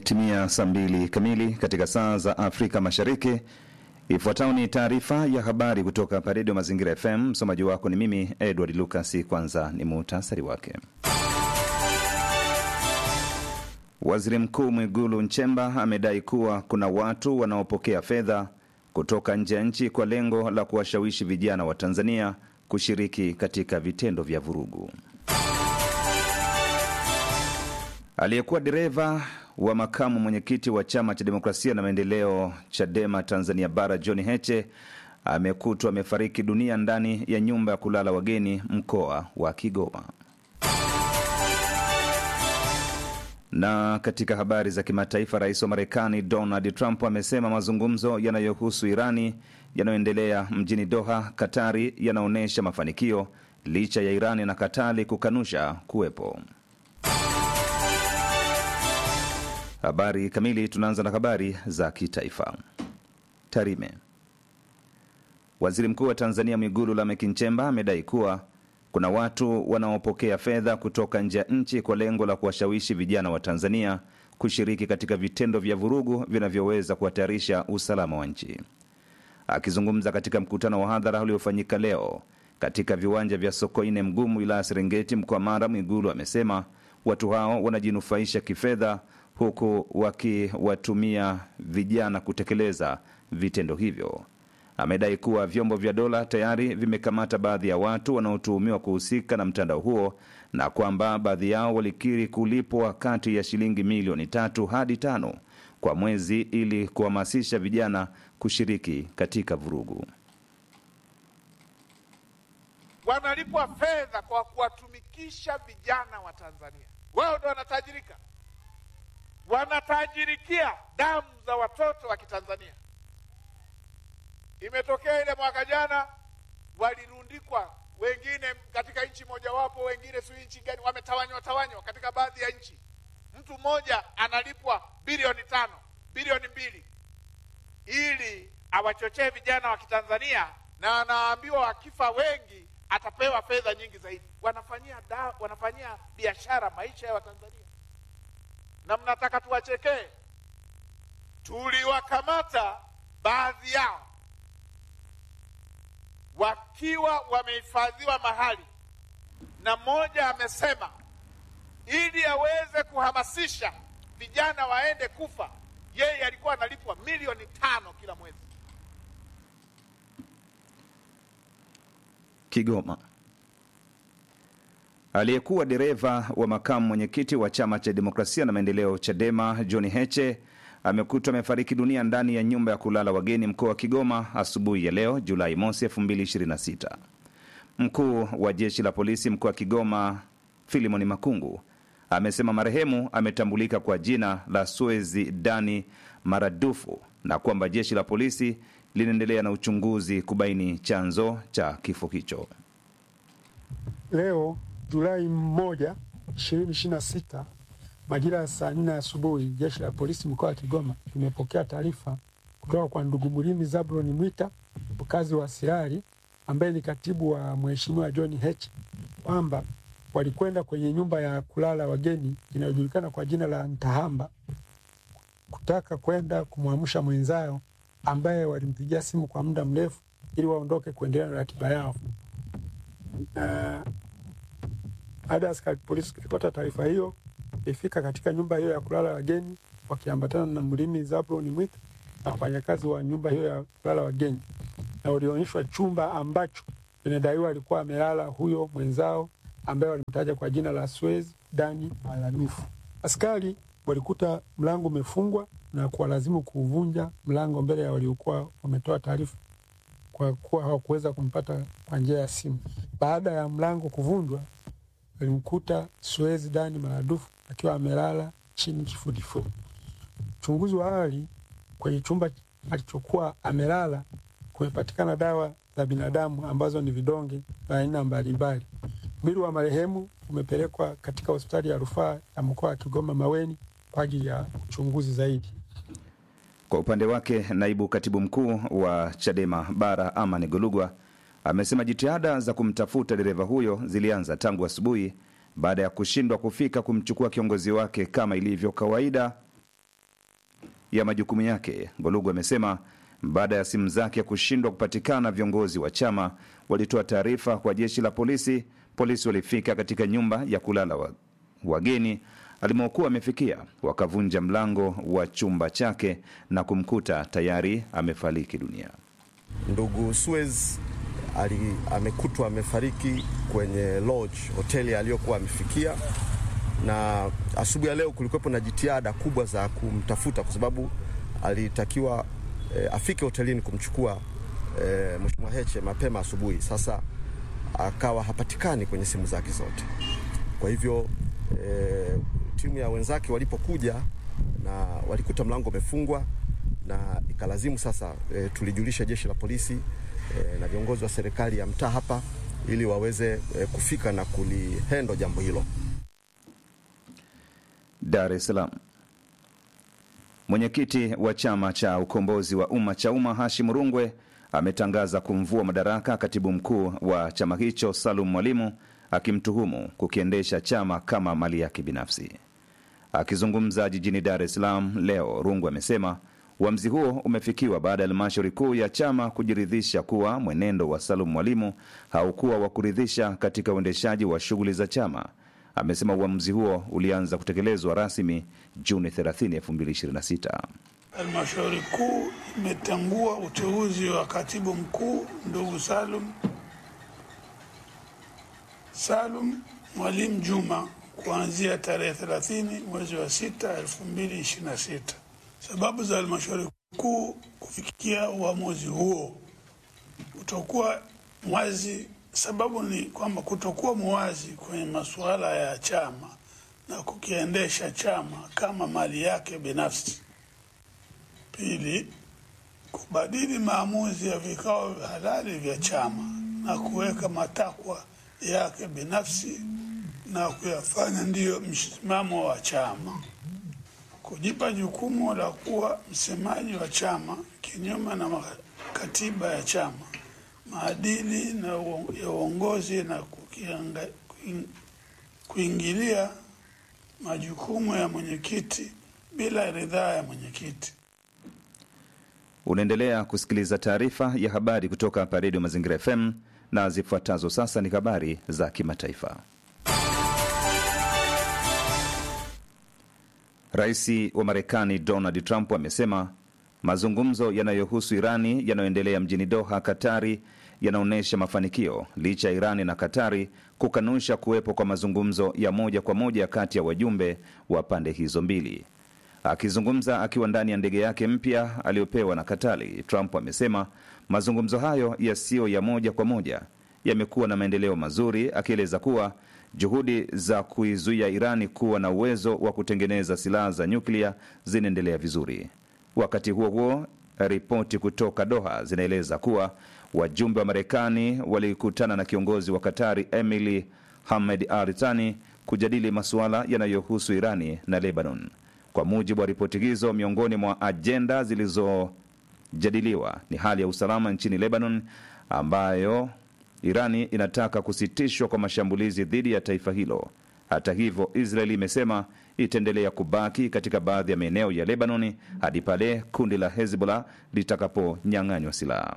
Imetimia saa mbili kamili katika saa za Afrika Mashariki. Ifuatayo ni taarifa ya habari kutoka hapa Redio Mazingira FM. Msomaji wako ni mimi Edward Lucas. Kwanza ni muhtasari wake. Waziri Mkuu Mwigulu Nchemba amedai kuwa kuna watu wanaopokea fedha kutoka nje ya nchi kwa lengo la kuwashawishi vijana wa Tanzania kushiriki katika vitendo vya vurugu. Aliyekuwa dereva wa makamu mwenyekiti wa chama cha demokrasia na maendeleo CHADEMA Tanzania Bara, John Heche amekutwa amefariki dunia ndani ya nyumba ya kulala wageni mkoa wa Kigoma. Na katika habari za kimataifa, rais wa Marekani Donald Trump amesema mazungumzo yanayohusu Irani yanayoendelea mjini Doha, Katari, yanaonyesha mafanikio licha ya Irani na Katari kukanusha kuwepo. Habari kamili. Tunaanza na habari za kitaifa. Tarime. Waziri Mkuu wa Tanzania Mwigulu Lameck Nchemba amedai kuwa kuna watu wanaopokea fedha kutoka nje ya nchi kwa lengo la kuwashawishi vijana wa Tanzania kushiriki katika vitendo vya vurugu vinavyoweza kuhatarisha usalama wa nchi. Akizungumza katika mkutano wa hadhara uliofanyika leo katika viwanja vya Sokoine Mgumu, wilaya ya Serengeti, mkoa Mara, Mwigulu amesema watu hao wanajinufaisha kifedha huku wakiwatumia vijana kutekeleza vitendo hivyo. Amedai kuwa vyombo vya dola tayari vimekamata baadhi ya watu wanaotuhumiwa kuhusika na mtandao huo na kwamba baadhi yao walikiri kulipwa kati ya shilingi milioni tatu hadi tano kwa mwezi ili kuhamasisha vijana kushiriki katika vurugu. Wanalipwa fedha kwa kuwatumikisha vijana wa Tanzania, wao ndo wanatajirika wanatajirikia damu za watoto wa Kitanzania. Imetokea ile mwaka jana, walirundikwa wengine katika nchi mojawapo, wengine si nchi gani, wametawanywa tawanywa katika baadhi ya nchi. Mtu mmoja analipwa bilioni tano, bilioni mbili ili awachochee vijana wa Kitanzania, na anaambiwa wakifa wengi atapewa fedha nyingi zaidi. Wanafanyia da, wanafanyia biashara maisha ya Watanzania na mnataka tuwachekee? Tuliwakamata baadhi yao wakiwa wamehifadhiwa mahali, na mmoja amesema ili aweze kuhamasisha vijana waende kufa, yeye alikuwa analipwa milioni tano kila mwezi. Kigoma. Aliyekuwa dereva wa makamu mwenyekiti wa chama cha demokrasia na maendeleo CHADEMA John Heche amekutwa amefariki dunia ndani ya nyumba ya kulala wageni mkoa wa Kigoma asubuhi ya leo Julai mosi 2026. Mkuu wa jeshi la polisi mkoa wa Kigoma Filimoni Makungu amesema marehemu ametambulika kwa jina la Suezi Dani Maradufu na kwamba jeshi la polisi linaendelea na uchunguzi kubaini chanzo cha kifo hicho. Leo Julai moja ishirini ishirini na sita majira ya saa nne asubuhi jeshi la polisi mkoa wa Kigoma limepokea taarifa kutoka kwa ndugu Mlimi Zabloni Mwita mkazi wa Sirari ambaye ni katibu wa mheshimiwa John Heche kwamba walikwenda kwenye nyumba ya kulala wageni inayojulikana kwa jina la Ntahamba kutaka kwenda kumwamsha mwenzao ambaye walimpigia simu kwa muda mrefu ili waondoke kuendelea na ratiba yao na baada ya askari polisi kupata taarifa hiyo, ilifika katika nyumba hiyo ya kulala wageni wakiambatana na Mlimi Zabloni Mwita na wafanyakazi wa nyumba hiyo ya kulala wageni, na walionyeshwa chumba ambacho inadaiwa alikuwa amelala huyo mwenzao ambaye walimtaja kwa jina la Suez Dani Maladufu. Askari walikuta mlango umefungwa na kuwalazimu kuuvunja mlango mbele ya waliokuwa wametoa taarifa, kwa kuwa hawakuweza kumpata kwa njia ya simu. Baada ya mlango kuvunjwa alimkuta Suezi Dani Maradufu akiwa amelala chini kifudifudi. Uchunguzi wa awali kwenye chumba alichokuwa amelala kumepatikana dawa za binadamu ambazo ni vidonge vya aina mbalimbali. Mwili wa marehemu umepelekwa katika hospitali ya rufaa ya mkoa wa Kigoma Maweni kwa ajili ya uchunguzi zaidi. Kwa upande wake, naibu katibu mkuu wa CHADEMA Bara Amani Golugwa amesema jitihada za kumtafuta dereva huyo zilianza tangu asubuhi baada ya kushindwa kufika kumchukua kiongozi wake kama ilivyo kawaida ya majukumu yake. Golugu amesema baada ya simu zake kushindwa kupatikana, viongozi wa chama walitoa taarifa kwa jeshi la polisi. Polisi walifika katika nyumba ya kulala wa, wageni alimokuwa amefikia, wakavunja mlango wa chumba chake na kumkuta tayari amefariki dunia. Ndugu Suez ali, amekutwa amefariki kwenye lodge hoteli aliyokuwa amefikia, na asubuhi ya leo kulikuwepo na jitihada kubwa za kumtafuta kwa sababu alitakiwa e, afike hotelini kumchukua e, Mheshimiwa Heche mapema asubuhi. Sasa akawa hapatikani kwenye simu zake zote, kwa hivyo e, timu ya wenzake walipokuja na walikuta mlango umefungwa na ikalazimu sasa e, tulijulisha jeshi la polisi e, na viongozi wa serikali ya mtaa hapa ili waweze e, kufika na kulihendo jambo hilo. Dar es Salaam. Mwenyekiti wa chama cha ukombozi wa umma cha umma Hashim Rungwe ametangaza kumvua madaraka katibu mkuu wa chama hicho Salum Mwalimu akimtuhumu kukiendesha chama kama mali yake binafsi. Akizungumza jijini Dar es Salaam leo, Rungwe amesema uamuzi huo umefikiwa baada ya halmashauri kuu ya chama kujiridhisha kuwa mwenendo wa Salum Mwalimu haukuwa wa kuridhisha katika uendeshaji wa shughuli za chama. Amesema uamuzi huo ulianza kutekelezwa rasmi Juni 30, 2026. Halmashauri kuu imetangua uteuzi wa katibu mkuu ndugu Salum Salum Mwalimu Juma kuanzia tarehe 30 mwezi wa 6 2026. Sababu za halmashauri kuu kufikia uamuzi huo kutokuwa mwazi. Sababu ni kwamba kutokuwa mwazi kwenye masuala ya chama na kukiendesha chama kama mali yake binafsi. Pili, kubadili maamuzi ya vikao halali vya chama na kuweka matakwa yake binafsi na kuyafanya ndiyo msimamo wa chama. Kujipa jukumu la kuwa msemaji wa chama kinyume na katiba ya chama, maadili na ya uongozi na kukianga, kuingilia majukumu ya mwenyekiti bila ridhaa ya mwenyekiti. Unaendelea kusikiliza taarifa ya habari kutoka hapa Redio Mazingira FM na zifuatazo sasa ni habari za kimataifa. Rais wa Marekani Donald Trump amesema mazungumzo yanayohusu Irani yanayoendelea mjini Doha, Katari, yanaonyesha mafanikio licha ya Irani na Katari kukanusha kuwepo kwa mazungumzo ya moja kwa moja kati ya wajumbe wa pande hizo mbili. Akizungumza akiwa ndani ya ndege yake mpya aliyopewa na Katari, Trump amesema mazungumzo hayo yasiyo ya moja kwa moja yamekuwa na maendeleo mazuri, akieleza kuwa juhudi za kuizuia Irani kuwa na uwezo wa kutengeneza silaha za nyuklia zinaendelea vizuri. Wakati huo huo, ripoti kutoka Doha zinaeleza kuwa wajumbe wa Marekani walikutana na kiongozi wa Katari Emily Hamed Al Thani kujadili masuala yanayohusu Irani na Lebanon. Kwa mujibu wa ripoti hizo, miongoni mwa ajenda zilizojadiliwa ni hali ya usalama nchini Lebanon, ambayo Irani inataka kusitishwa kwa mashambulizi dhidi ya taifa hilo. Hata hivyo, Israeli imesema itaendelea kubaki katika baadhi ya maeneo ya Lebanoni hadi pale kundi la Hezbollah litakaponyang'anywa silaha.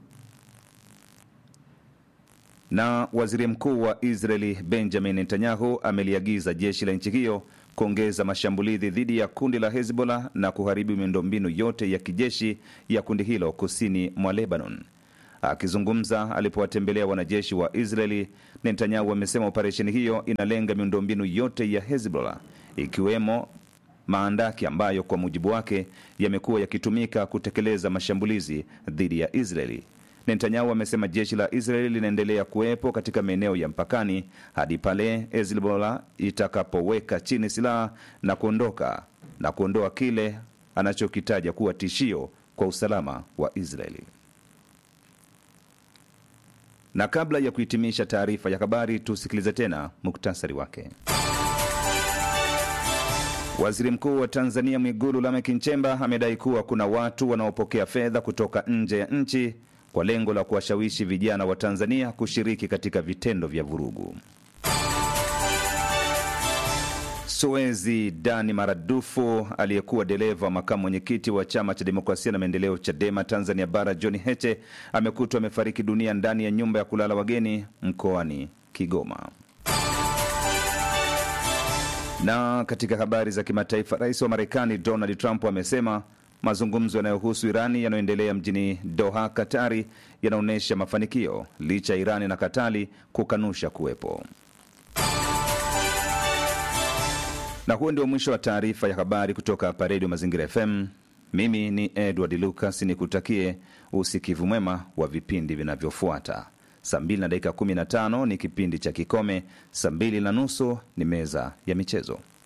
Na waziri mkuu wa Israeli Benjamin Netanyahu ameliagiza jeshi la nchi hiyo kuongeza mashambulizi dhidi ya kundi la Hezbollah na kuharibu miundombinu yote ya kijeshi ya kundi hilo kusini mwa Lebanon. Akizungumza alipowatembelea wanajeshi wa Israeli, Netanyahu amesema operesheni hiyo inalenga miundombinu yote ya Hezbollah ikiwemo maandaki ambayo kwa mujibu wake yamekuwa yakitumika kutekeleza mashambulizi dhidi ya Israeli. Netanyahu amesema jeshi la Israeli linaendelea kuwepo katika maeneo ya mpakani hadi pale Hezbollah itakapoweka chini silaha na kuondoka na kuondoa kile anachokitaja kuwa tishio kwa usalama wa Israeli. Na kabla ya kuhitimisha taarifa ya habari, tusikilize tena muktasari wake. Waziri Mkuu wa Tanzania Mwigulu Lameck Nchemba amedai kuwa kuna watu wanaopokea fedha kutoka nje ya nchi kwa lengo la kuwashawishi vijana wa Tanzania kushiriki katika vitendo vya vurugu. Soezi Dani Maradufu aliyekuwa dereva wa makamu mwenyekiti wa chama cha demokrasia na maendeleo CHADEMA Tanzania Bara John Heche amekutwa amefariki dunia ndani ya nyumba ya kulala wageni mkoani Kigoma. Na katika habari za kimataifa, rais wa Marekani Donald Trump amesema mazungumzo yanayohusu Irani yanayoendelea mjini Doha, Katari, yanaonyesha mafanikio licha ya Irani na Katari kukanusha kuwepo. Na huo ndio mwisho wa taarifa ya habari kutoka hapa Redio Mazingira FM. Mimi ni Edward Lucas, nikutakie usikivu mwema wa vipindi vinavyofuata. Saa 2 na dakika 15 ni kipindi cha Kikome, saa 2 na nusu ni meza ya michezo.